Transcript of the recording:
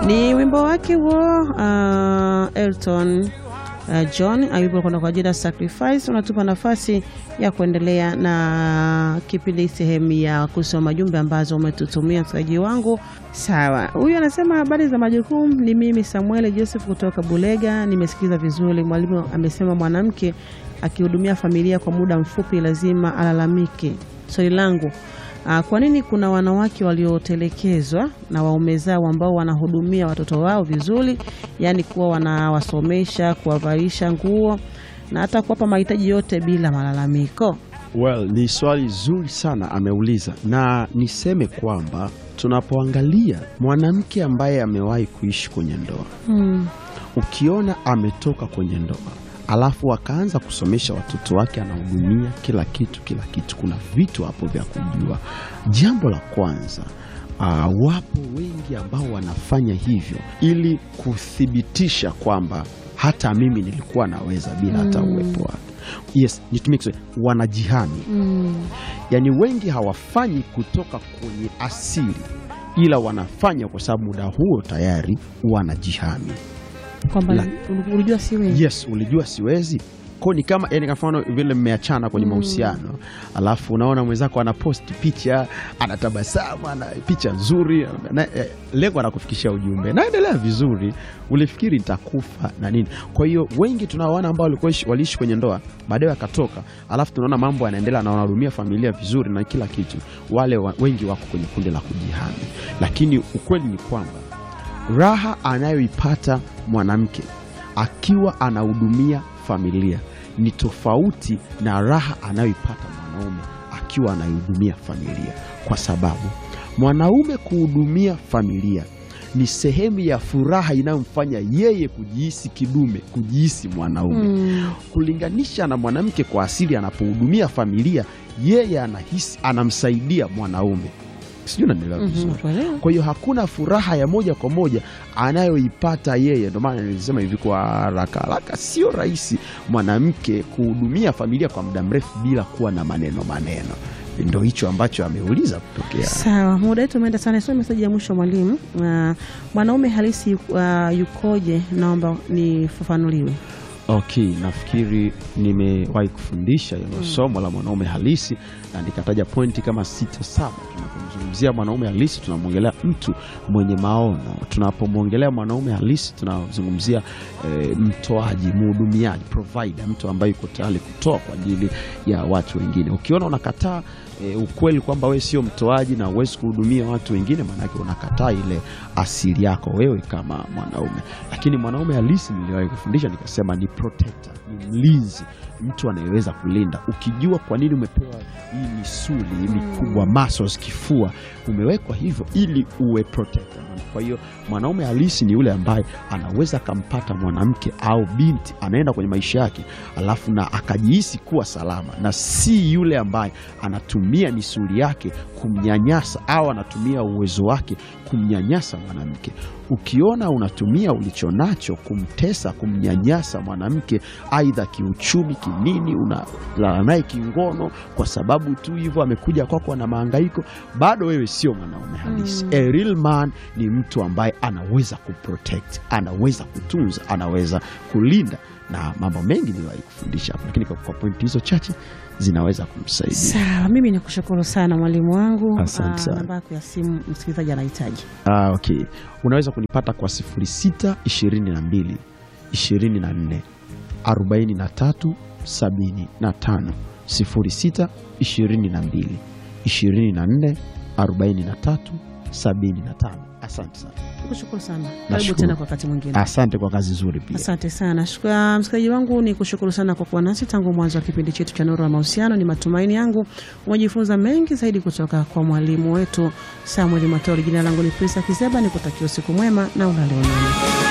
Ni wimbo wake huo uh, Elton uh, John ayupo kwenda kwa jina Sacrifice. Unatupa nafasi ya kuendelea na kipindi sehemu ya kusoma jumbe ambazo umetutumia msikilizaji wangu. Sawa, huyu anasema habari za majukumu. Ni mimi Samuel Joseph kutoka Bulega. Nimesikiza vizuri, mwalimu amesema mwanamke akihudumia familia kwa muda mfupi lazima alalamike. Swali langu Uh, kwa nini kuna wanawake waliotelekezwa na waume zao ambao wanahudumia watoto wao vizuri, yaani kuwa wanawasomesha, kuwavalisha nguo na hata kuwapa mahitaji yote bila malalamiko? Well, ni swali zuri sana ameuliza, na niseme kwamba tunapoangalia mwanamke ambaye amewahi kuishi kwenye ndoa Hmm. ukiona ametoka kwenye ndoa alafu akaanza kusomesha watoto wake, anahudumia kila kitu kila kitu, kuna vitu hapo vya kujua. Jambo la kwanza, ah, wapo wengi ambao wanafanya hivyo ili kuthibitisha kwamba hata mimi nilikuwa naweza bila hata uwepo wake. Yes, nitumie Kiswahili, wanajihami. Yaani wengi hawafanyi kutoka kwenye asili, ila wanafanya kwa sababu muda huo tayari wanajihami. Kwamba La- ulijua si wewe. Yes, ulijua siwezi ko ni kama yani, kwa mfano vile mmeachana kwenye mahusiano alafu unaona mwenzako anaposti picha anatabasamu, ana picha nzuri na, eh, lengo anakufikishia ujumbe, naendelea vizuri, ulifikiri nitakufa na nini. Kwa hiyo wengi tunaoana ambao walikuwa ishi- waliishi kwenye ndoa baadaye wakatoka, alafu tunaona mambo yanaendelea na wanahudumia familia vizuri na kila kitu, wale wa, wengi wako kwenye kundi la kujihami, lakini ukweli ni kwamba raha anayoipata mwanamke akiwa anahudumia familia ni tofauti na raha anayoipata mwanaume akiwa anaihudumia familia, kwa sababu mwanaume kuhudumia familia ni sehemu ya furaha inayomfanya yeye kujihisi kidume, kujihisi mwanaume Mm. kulinganisha na mwanamke kwa asili, anapohudumia familia yeye anahisi anamsaidia mwanaume. Sijui unanielewa Mhm, vizuri? nakuelewa. Kwa hiyo hakuna furaha ya moja kwa moja anayoipata yeye. Ndio maana nilisema hivi kwa haraka haraka, sio rahisi mwanamke kuhudumia familia kwa muda mrefu bila kuwa na maneno maneno. Ndo hicho ambacho ameuliza kutokea. Sawa, muda wetu umeenda sana. Sio meseji ya mwisho mwalimu. Uh, mwanaume halisi uh, yukoje? Naomba nifafanuliwe. Okay, nafikiri nimewahi kufundisha hilo somo la mwanaume halisi na nikataja pointi kama sita saba. Tunapomzungumzia mwanaume halisi tunamwongelea mtu mwenye maono. Tunapomwongelea mwanaume halisi tunazungumzia eh, mtoaji, mhudumiaji, provider, mtu ambaye yuko tayari kutoa kwa ajili ya watu wengine. Ukiona unakataa eh, ukweli kwamba wewe sio mtoaji na huwezi kuhudumia watu wengine, maanake unakataa ile asili yako wewe kama mwanaume. Lakini mwanaume halisi niliwahi kufundisha nikasema ni protector, ni mlinzi, mtu anayeweza kulinda. Ukijua kwa nini umepewa hii misuli hii mikubwa, muscles, kifua, umewekwa hivyo ili uwe protector. Kwa hiyo mwanaume halisi ni yule ambaye anaweza akampata mwanamke au binti anaenda kwenye maisha yake, alafu na akajihisi kuwa salama, na si yule ambaye anatumia misuli yake kumnyanyasa au anatumia uwezo wake kumnyanyasa mwanamke. Ukiona unatumia ulichonacho kumtesa, kumnyanyasa mwanamke, aidha kiuchumi, kinini, unalala naye kingono kwa sababu tu hivyo amekuja kwako na mahangaiko, bado wewe sio mwanaume halisi. A real man ni mtu ambaye anaweza kuprotect, anaweza kutunza, anaweza kulinda, na mambo mengi niliwahi kufundisha hapo, lakini kwa, kwa pointi hizo chache zinaweza kumsaidia. Sawa, mimi nakushukuru sana mwalimu wangu. Asante Ah, sana. namba yako ya simu msikilizaji anahitaji. Ah, okay. Unaweza kunipata kwa 06 22 24 43 75 06 22 24 43 75. Asante sana. Nakushukuru sana. Karibu Nashukuru. tena kwa wakati mwingine. Asante kwa kazi nzuri pia. Asante sana Shukra- msikilizaji wangu, ni kushukuru sana kwa kuwa nasi tangu mwanzo wa kipindi chetu cha Nuru ya Mahusiano. Ni matumaini yangu umejifunza mengi zaidi kutoka kwa mwalimu wetu Samuel Matoli. Jina langu ni Prisa Kiseba, nikutakia usiku mwema na ulale mwema.